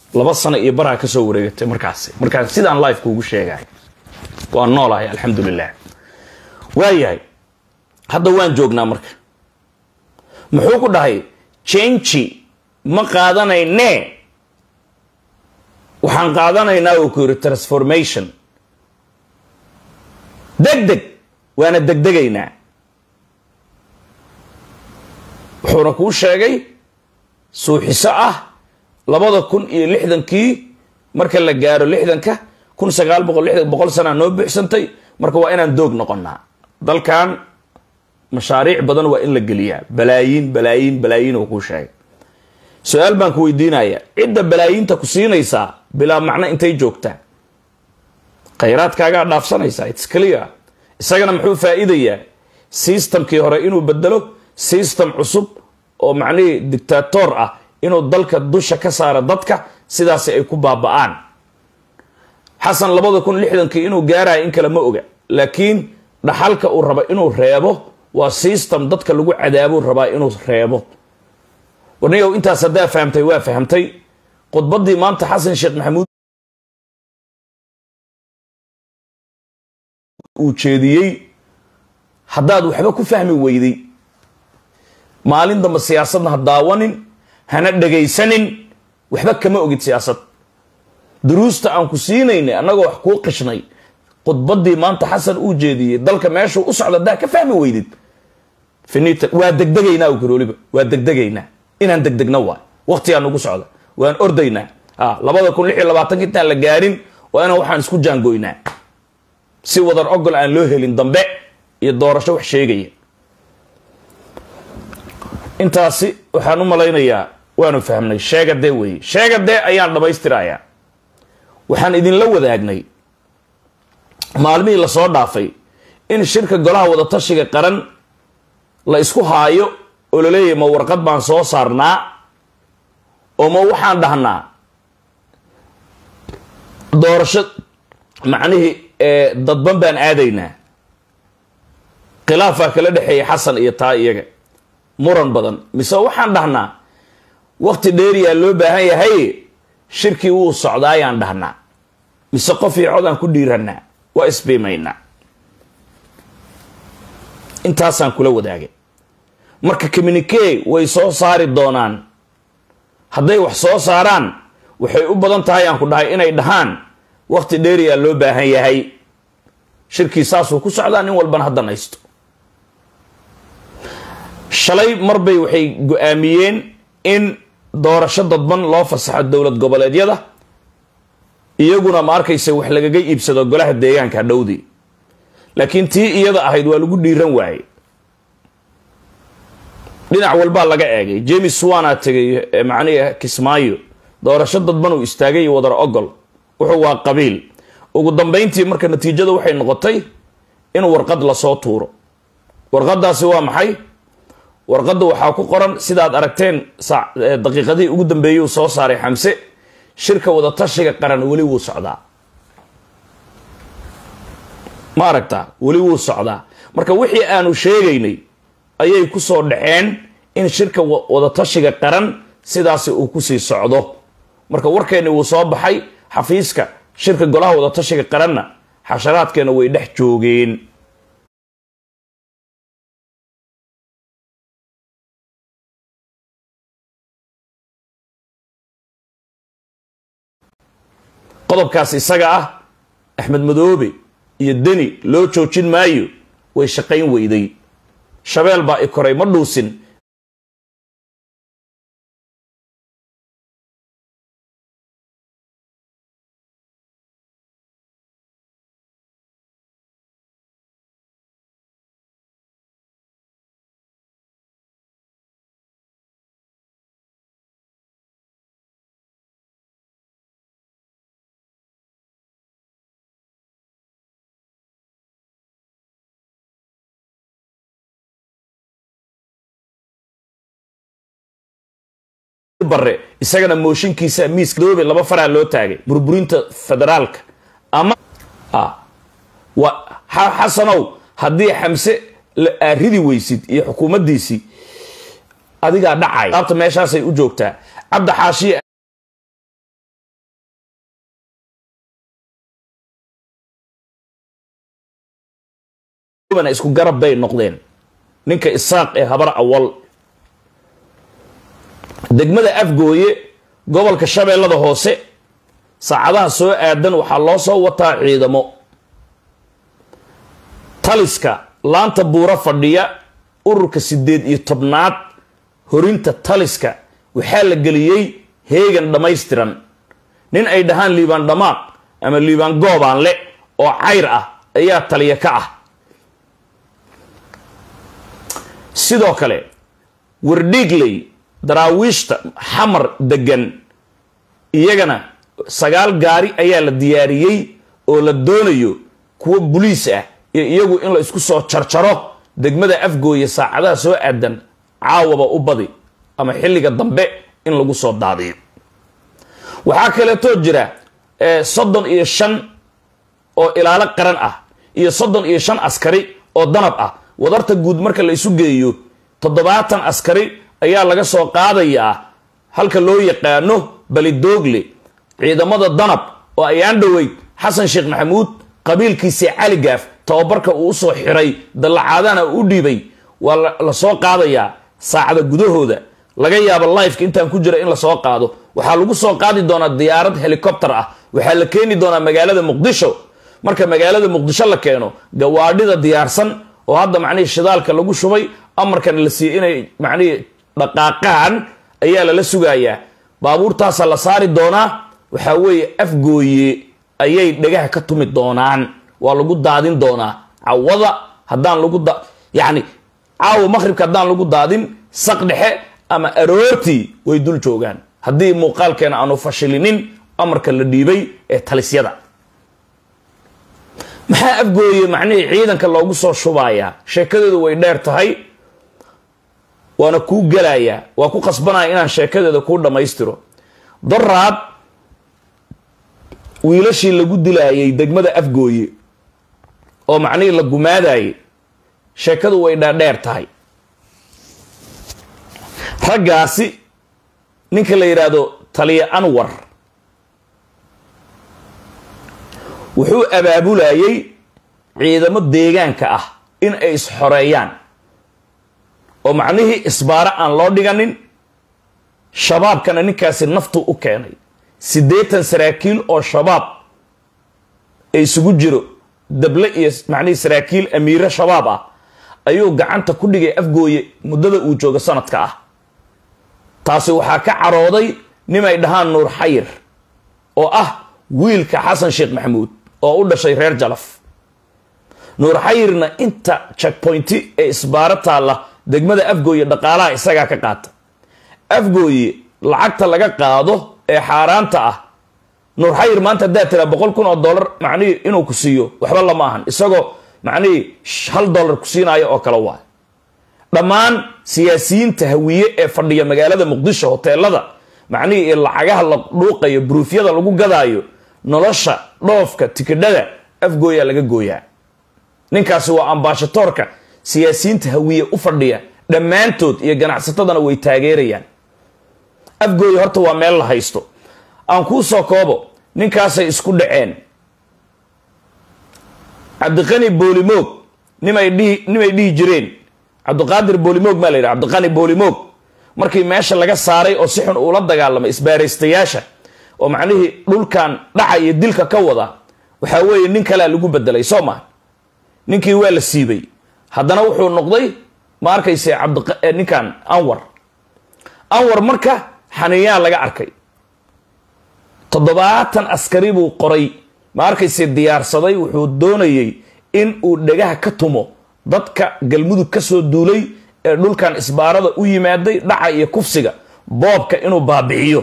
laba sano iyo baraa kasoo wareegatay markaasi markaas sidaan life kuugu sheegay waa noolahay alxamdulilah waayahay hadda waan joognaa marka muxuu ku dhahay jenji ma qaadanayne waxaan qaadanaynaa uu ku yidhi transformation deg deg waana degdegaynaa wuxuuna kuu sheegay suuxiso ah labada kun iyo lixdankii marka la gaaro lixdanka kun sagaal boqol lixdan boqol sanaa noo buuxsantay marka waa inaan doog noqonaa dalkan mashaariic badan waa in la geliyaa balaayiin balaayiin balaayiin uu kuu sheegay su-aal baan ku weydiinaya cidda balaayiinta ku siinaysaa bilaa macno intay joogtaa khayraadkaagaa dhaafsanaysaa its clear isagana muxuu faa'iidayaa systemkii hore inuu bedelo system cusub oo macnihii dictator ah inuu dalka dusha ka saaro dadka sidaasi ay ku baaba'aan xasan labada kun lixdankii inuu gaarayo in kale ma oga laakiin dhaxalka uu raba inuu reebo waa system dadka lagu cadaabuu rabaa inuu reebo warniyow intaas haddaa fahamtay waa fahamtay khudbaddii maanta xasan sheekh maxamuud uu jeediyey haddaad waxba ku fahmi weyday maalin damba siyaasadna ha daawanin hana dhegaysanin waxba kama ogid siyaasad duruusta aan ku siinaynay annagoo wax kuu qishnay khudbaddii maanta xasan uu jeediyey dalka meeshuu u socda haddaa ka fahmi weydid finita waa degdegaynaa u karooliba waa degdegaynaa inaan degdegno waay waktigaa nagu socda waan ordaynaa labada kun lix iyo labaatanka intaan la gaarin waa inaan waxaan isku jaangoynaa si wadar ogol aan loo helin dambe iyo doorasho wax sheegaya intaasi waxaan u malaynayaa waanu fahmnay sheegadee weeye sheegadee ayaan dhammaystirayaa waxaan idinla wadaagnay maalmihii lasoo dhaafay in shirka golaha wadatashiga qaran la isku haayo oo la leeyahay ma warqad baan soo saarnaa oo ma waxaan dhahnaa doorasho macnihii dadban baan aadaynaa khilaafaa kala dhexeeya xasan iyo taa iyaga muran badan mise waxaan dhahnaa wakti dheeriyaa loo baahan yahay shirkii wuu socdaa ayaan dhahnaa mise qof iyo cod aan ku dhiiranaa waa isbiimaynaa intaasaan kula wadaagay marka communike way soo saari doonaan hadday wax soo saaraan waxay u badan tahay aan ku dhahay inay dhahaan wakti dheeriyaa loo baahan yahay shirkii saasuu ku socdaa nin walbana haddan haysto shalay marbay waxay go-aamiyeen in doorasho dadban loo fasaxo dowlad goboleedyada iyaguna ma arkaysa wax lagaga iibsado golaha deegaanka dhowdii laakiin tii iyada ahayd waa lagu dhiiran waaye dhinac walbaa laga eegay james swana tegay macnihi kismaayo doorasho dadban uu istaagay iyo wadar ogol wuxuu waa qabiil ugu dambayntii marka natiijada waxay noqotay in warqad lasoo tuuro warqadaasi waa maxay warqadda waxaa ku qoran sidaad aragteen daqiiqadihii ugu dambeeyey uu soo saaray xamse shirka wadatashiga qaran weli wuu socdaa ma aragtaa weli wuu socdaa marka wixii aanu sheegaynay ayay ku soo dhaceen in shirka wadatashiga qaran sidaasi uu kusii socdo marka warkeenni wuu soo baxay xafiiska shirka golaha wadatashiga qaranna xasharaadkeena way dhex joogeen qodobkaas isaga ah axmed madoobe iyo deni loo joojin maayo way shaqayn weyday shabeel baa i koray ma dhuusin bare isagana mooshinkiisa miiska doobe laba faraa loo taagay burburinta federaalka ama xasanow haddii xamse aad ridi weysid iyo xukuumaddiisii adigaa dhacay abta meeshaasay u joogtaa cabdi xaashiye welibana isku garab bay noqdeen ninka isaaq ee habar awal degmada afgooye gobolka shabeellada hoose saacadaha soo aadan waxaa loo soo wataa ciidamo taliska laanta buuro fadhiya ururka siddeed iyo tobnaad horinta taliska waxaa la geliyey heegan dhammaystiran nin ay dhahaan liibaan dhamaaq ama liibaan goobaanle oo cayr ah ayaa taliya ka ah sidoo kale wardhiigley daraawiishta xamar degan iyagana sagaal gaari ayaa la diyaariyey oo la doonayo kuwo buliis ah iyo iyagu in la isku soo jarjaro degmada afgooye saacadaha soo aadan caawaba u badi ama xilliga dambe in lagu soo daadiyo waxaa kaleetoo jira soddon iyo shan oo ilaalo qaran ah iyo soddon iyo shan askari oo danab ah wadarta guud marka la isu geeyo toddobaatan askari ayaa laga soo qaadayaa halka loo yaqaano balidoogle ciidamada danab oo ayaan dhoweyd xasan sheekh maxamuud qabiilkiisii cali gaaf tababarka uu usoo xiray dallacaadana u dhiibay waa la soo qaadayaa saacada gudahooda laga yaabo lifeka intaan ku jira in lasoo qaado waxaa lagu soo qaadi doonaa diyaarad helicopter ah waxaa la keeni doonaa magaalada muqdisho marka magaalada muqdisho la keeno gawaadhida diyaarsan oo hadda macnihii shidaalka lagu shubay amarkana la siiyey inay macnihii dhaqaaqaan ayaa lala sugayaa baabuurtaasaa la saari doonaa waxaa weeye afgooye ayay dhagaha ka tumi doonaan waa lagu daadin doonaa cawada haddaan lagu da yacni caawa maqhribka haddaan lagu daadin saq dhexe ama aroortii way dul joogaan haddii muuqaalkeena aanu fashilinin amarka la dhiibay ee talisyada maxaa afgooye macnihii ciidanka loogu soo shubayaa sheekadeedu way dheer tahay waana kuu gelayaa waa ku qasbanaya inaan sheekadeeda kuu dhammaystiro daraad wiilashii lagu dilaayay degmada afgooye oo macnihii la gumaadayay sheekadu way dhaadheer tahay raggaasi ninka la yidhaahdo taliya anwar wuxuu abaabulayay ciidamo deegaanka ah in ay isxoreeyaan oo macnihii isbaaro aan loo dhiganin shabaabkana ninkaasi naftu u keenay siddeetan saraakiil oo shabaab ee isugu jiro dable iyo macnihii saraakiil amiire shabaab ah ayuu gacanta ku dhigay afgooye muddada uu joogo sanadka ah taasi waxaa ka carooday nimay dhahaan nuur xayir oo ah wiilka xasan sheekh maxamuud oo u dhashay reer jalaf nuur xayirna inta checkpointi ee isbaaro taalla degmada afgooye dhaqaalaha isagaa ka qaata afgooye lacagta laga qaado ee xaaraanta ah nuur xayir maanta haddaad tiraa boqol kun oo dollar macnihii inuu ku siiyo waxba lama ahan isagoo macnihii hal dollar ku siinaayo oo kale waay dhammaan siyaasiyiinta hawiye ee fadhiya magaalada muqdisho hoteelada macnihii lacagaha la dhuuqayo bruufyada lagu gadaayo nolosha dhoofka tikidhada afgooyaa laga gooyaa ninkaasi waa ambaashatoorka siyaasiyiinta hawiye u fadhiya dhammaantood iyo ganacsatadana way taageerayaan afgooye horta waa meel la haysto aan kuu soo koobo ninkaasay isku dhaceen cabdiqani boolimoog nimay dhihi nimay dhihi jireen cabdiqaadir boolimoog maa la yidhaha cabdiqani boolimoog markii meesha laga saaray oo si xun uula dagaalamay isbaaraystayaasha oo macnihii dhulkan dhaca iyo dilka ka wada waxaa weeye nin kalea lagu bedelay soo maa ninkii waa la siibay haddana wuxuu noqday ma arkayse cabdininkan anwar anwar marka xaniyaa laga arkay toddobaatan askari buu qoray ma arkayse diyaarsaday wuxuu doonayey in uu dhagaha ka tumo dadka galmudug ka soo duulay ee dhulkan isbaarada u yimaaday dhaca iyo kufsiga boobka inuu baabi'iyo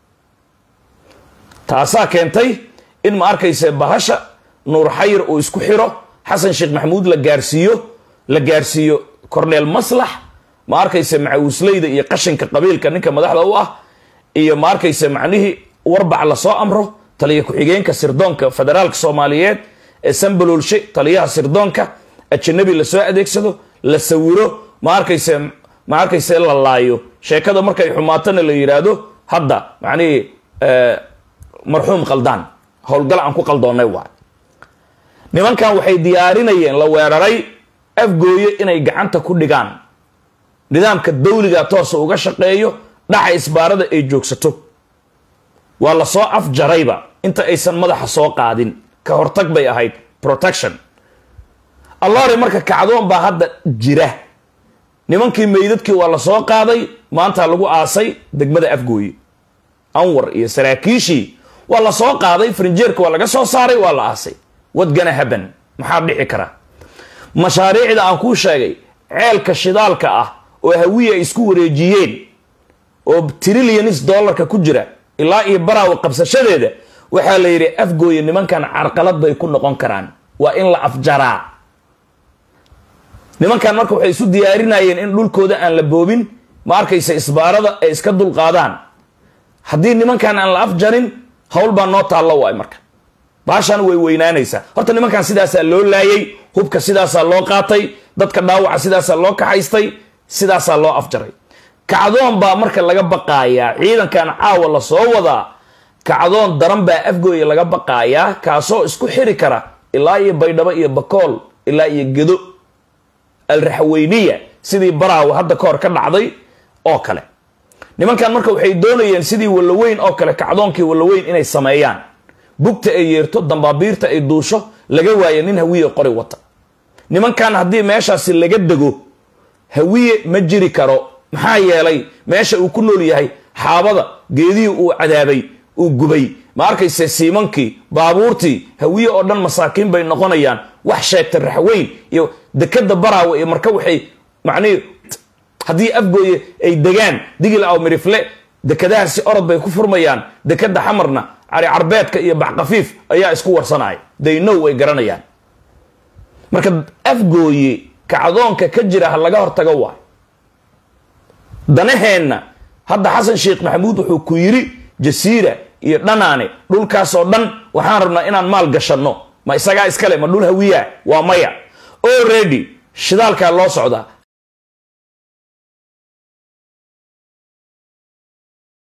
taasaa keentay in ma arkayse bahasha nuur xayir uu isku xiro xasan sheekh maxamuud la gaarsiiyo la gaarsiiyo corneel maslax ma arkayse macawisleyda iyo qashinka qabiilka ninka madaxda u ah iyo ma arkayse macnihii warbac lasoo amro taliya ku-xigeenka sirdoonka federaalka soomaaliyeed ee sambaloolshe taliyaha sirdoonka ajanabi lasoo adeegsado la sawiro ma arkayse ma arkayse la laayo sheekada markay xumaatona la yidhaahdo hadda macnihii marxuum qaldaan howlgal aan ku qaldoonnay waay nimankan waxay diyaarinayeen la weeraray afgooye inay gacanta ku dhigaan nidaamka dawliga toosa uga shaqeeyo dhaca isbaarada ay joogsato waa la soo afjarayba inta aysan madaxa soo qaadin ka hortag bay ahayd protection allore marka kacdoon baa hadda jira nimankii meydadkii waa la soo qaaday maanta lagu aasay degmada afgooye anwar iyo saraakiishii waa la soo qaaday farinjeerka waa laga soo saaray waa la aasay wadgana haban maxaa dhici kara mashaariicda aan kuu sheegay ceelka shidaalka ah oo hawiye ay isku wareejiyeen oo trillions dollarka ku jira ilaa iyo baraawa qabsashadeeda waxaa la yidhi afgooye nimankan carqalad bay ku noqon karaan waa in la afjaraa nimankan marka waxay isu diyaarinayeen in dhulkooda aan la boobin ma arkaysa isbaarada ay iska dulqaadaan haddii nimankan aan la afjarin hawl baa noo taallo waay marka baashan way weynaanaysaa horta nimankan sidaasaa loo laayay hubka sidaasaa loo qaatay dadka dhaawaca sidaasaa loo kaxaystay sidaasaa loo afjaray kacdoon baa marka laga baqaayaa ciidankan caawa la soo wadaa kacdoon daran baa afgooya laga baqaayaa kaasoo isku xiri kara ilaa iyo baydhabo iyo bakool ilaa iyo gedo alraxweyniya sidii baraawa hadda kahor ka dhacday oo kale nimankan marka waxay doonayeen sidii wallaweyn oo kale kacdoonkii wallaweyn inay sameeyaan bugta ay yeerto dambaabiirta ay duusho laga waayo nin hawiye qori wata nimankan haddii meeshaasi laga dego hawiye ma jiri karo maxaa yeelay meesha uu ku nool yahay xaabada geedihii uu cadaabay uu gubay ma arkayse siimankii baabuurtii hawiye oo dhan masaakiin bay noqonayaan wax sheegta raxweyn iyo dekada baraawe iyo marka waxay macnihii haddii afgooye ay degaan digil aw mirifle dekadahaasi orod bay ku furmayaan dekada xamarna cari carbeedka iyo baxkafiif ayaa isku warsanaya daynow way garanayaan marka afgooye kacdoonka ka jira ha laga hortago waay danaheenna hadda xasan sheekh maxamuud wuxuu ku yiri jasiira iyo dhanaane dhulkaasoo dhan waxaan rabnaa inaan maal gashanno ma isagaa iskale ma dhul hawiyaa waa maya already shidaalkaa loo socdaa